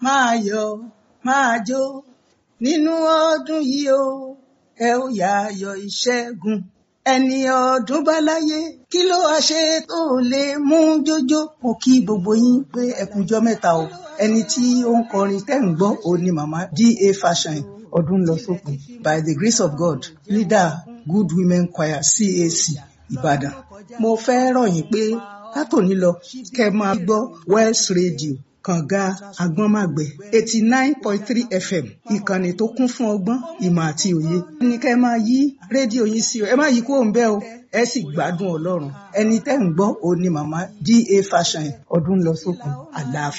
máa yọ̀ máa jó nínú ọdún yìí o ẹ ó yá ayọ̀ ìṣẹ́gun ẹni ọdún bá láyé kí ló wá ṣe tó lè mú jójó mo kí gbogbo yín pé ẹkùnjọ mẹ́ta o ẹni tí ó ń kọrin tẹ́ ń gbọ́ òun ni màmá da fashion ọdún lọ sópin by the grace of god leader good women choir cac ìbàdàn mo fẹ́ rọ̀ yín pé látòní lọ kẹ́ máa gbọ́ west radio kànga agbọ́nmàgbẹ́ eighty nine point three fm ìkànnì tó kún fún ọgbọ́n ìmọ̀ àti òye. ní kẹ́ ẹ máa yí rédíò yín sí o ẹ má yí kúrò ń bẹ̀ o ẹ sì gbádùn ọlọ́run ẹni tẹ́ ń gbọ́ òun ni màmá da fashion ọdún lọ sókun àlàáfíà.